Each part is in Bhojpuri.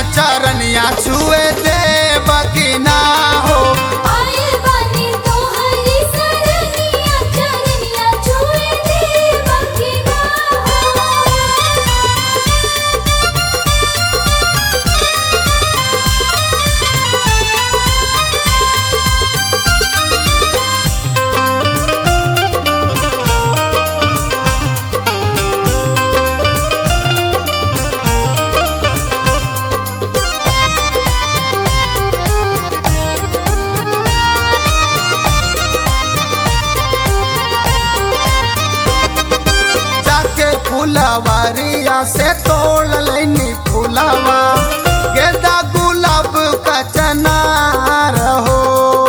चरनिया छुए दे बकिना हो आए बानी तोहरी सरनिया चरनिया छुए देव की ना जाके फुलवरिया से तोड़ लेनी फुलवा गेंदा गुलाब का चनार हो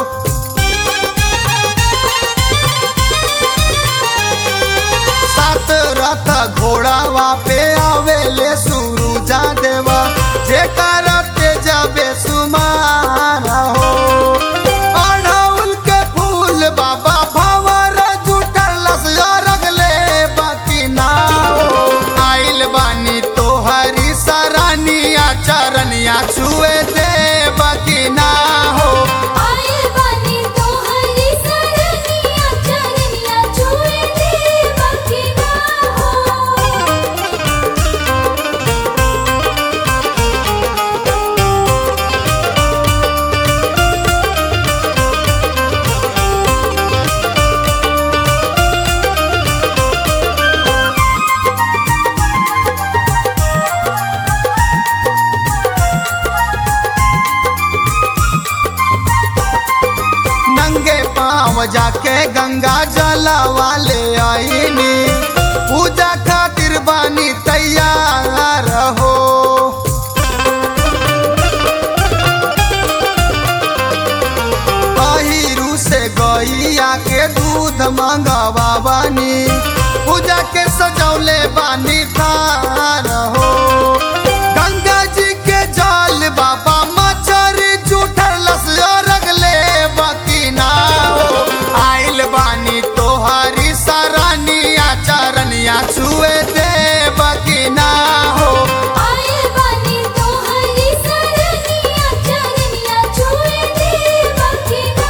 सात रथ घोड़ावा पे आवेले सुरुजा देवा जे करते जबे सुमार हो अढ़ौल के फूल बाबा भवर जुटल रगले बाकी ना हो आइल बानी तोहरी सरानिया चरनिया छुए दे बाकी ना हो आए बानी तोहरी सरनिया चरनिया छुए देव की ना नंगे पाँव जाके गंगा जला वाले आईनी पूजा खातिर बानी तैयार हो अहिरू से गैया के दूध मंगवा बानी पूजा के सजौले बानी थार हो गंगा जी के जल बाबा मच्छर जुठल रगले बाकी ना हो आइल बानी तोहरी सरानिया चरनिया छुए दे बाकी ना हो आए बानी तोहरी सरनिया चरनिया छुए देव की ना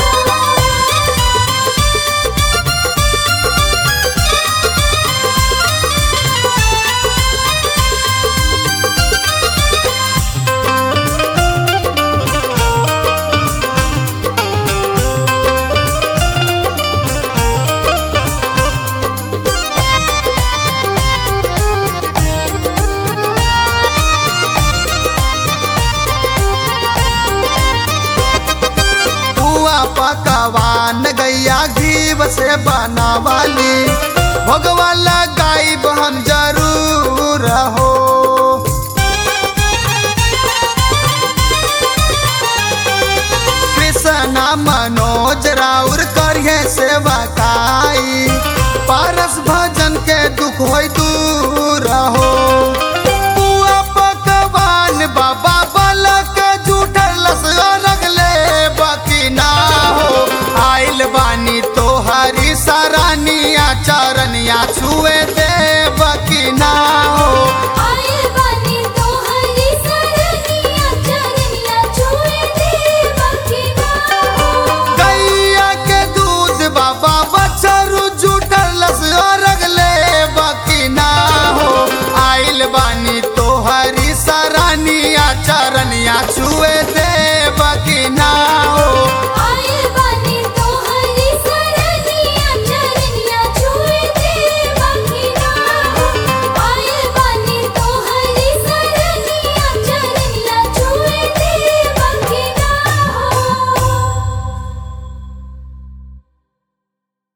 पुआ पकवान गैया घीव से बनावाली भगवा लगाइब हम जरूर हो कृष्णा मनोज राउर करिए सेवा काई